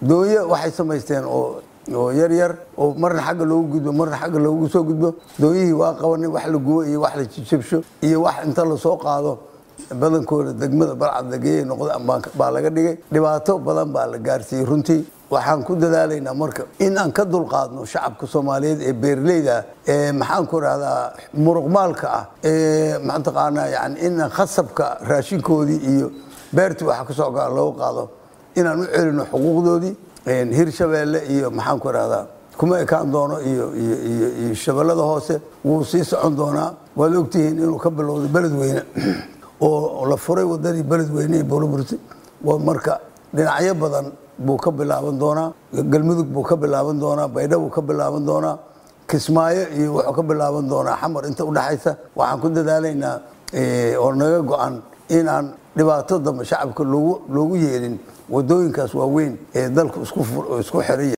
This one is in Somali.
doonyo waxay samaysteen oo oo yar yar oo marna xagga loogu gudbo marna xagga loogu soo gudbo doonyihii waa qabanay wax la gubo iyo wax la jijabsho iyo wax inta lasoo qaado badankooda degmada balcad lageeyay noqda baa laga dhigay dhibaato badan baa la gaarsiiyey runtii waxaan ku dadaalaynaa marka in aan ka dulqaadno shacabka soomaaliyeed ee beerleyda ee maxaan ku rahdaa muruqmaalka ah ee mataqaanaa yani in khasabka raashinkoodii iyo beertii waxa ka soo gaa loogu qaado inaan u celino xuquuqdoodii hirshabeelle iyo maxaan ku rahdaa kuma ekaan doono iyo iyo shabeellada hoose wuu sii socon doonaa waad ogtihiin inuu ka bilowday beledweyne oo la furay wadadii beledweyne ee boloburti marka dhinacyo badan buu ka bilaaban doonaa galmudug buu ka bilaaban doonaa baydha buu ka bilaaban doonaa kismaayo iyo wuxuu ka bilaaban doonaa xamar inta udhexaysa waxaan ku dadaalaynaa oo naga go-an inaan dhibaato dambe shacabka loogu yeelin wadooyinkaas waaweyn ee dalku isku xiraya